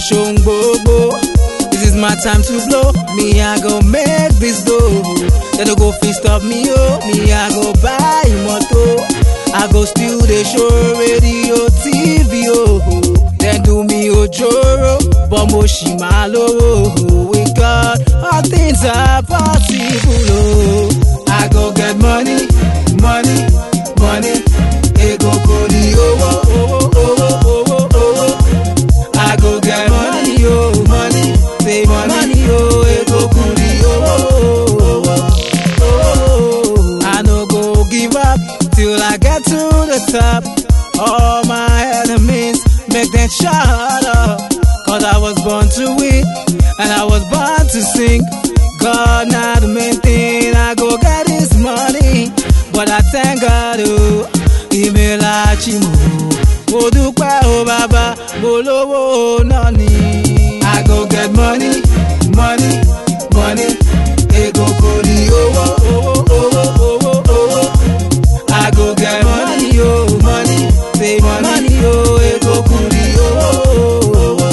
ṣohun gbogbo. This is my time to blow. Me, I go make this dough. They no go fit stop me, oh. Me, I go buy moto. I go still dey show radio, TV, oh. Then do me ojoro, but mo ṣì máa lówó. With God, all things are possible, oh. I go get money, money, money. Ego kò ní owó, owó, owó, owó, owó. I go get money, oh, money, say money, oh, ego kuri, oh, oh, oh, oh. I no go give up till I get to the top. All my enemies make them shut up. Cause I was born to win, and I was born to sing. God, not the main thing, I go get this money. But I thank God, oh, email Achimo. mo dúpẹ́ o bàbá mo lówó náà ni. I go get money, money, money. Ego kò ní owó, owó, owó, owó, owó. I go get money, oh, money, say money, oh, ego kò ní owó, owó,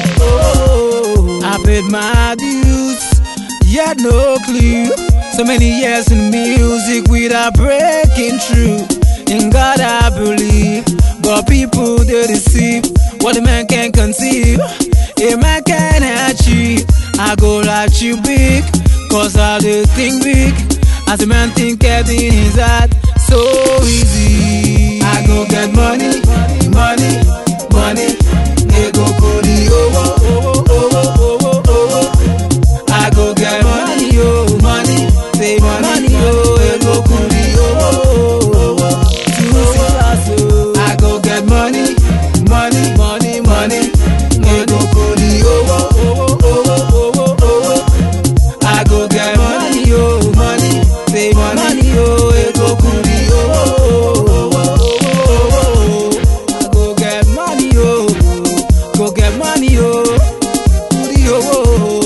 owó. I paid my dues, yet no clue. So many years in music without breaking through. In God I believe, but people they deceive. What a man can conceive, a man can achieve. I go like you big, cause I do think big. As a man think everything is hard, so easy. I go get money, money, money. Ego kò ní owó, owó, owó, owó, owó. I go get money, oh, money, say money, oh, ego kuri, oh, oh, oh, oh. Two sisters, oh. I go get money, money, money, money, ego kuri, oh, oh, oh, oh, oh, oh, oh, oh. I go get money, oh, money, say money, oh, ego kuri, oh, oh, oh, oh, oh, oh. I go get money, oh, go get money, oh, kuri, oh, oh, oh.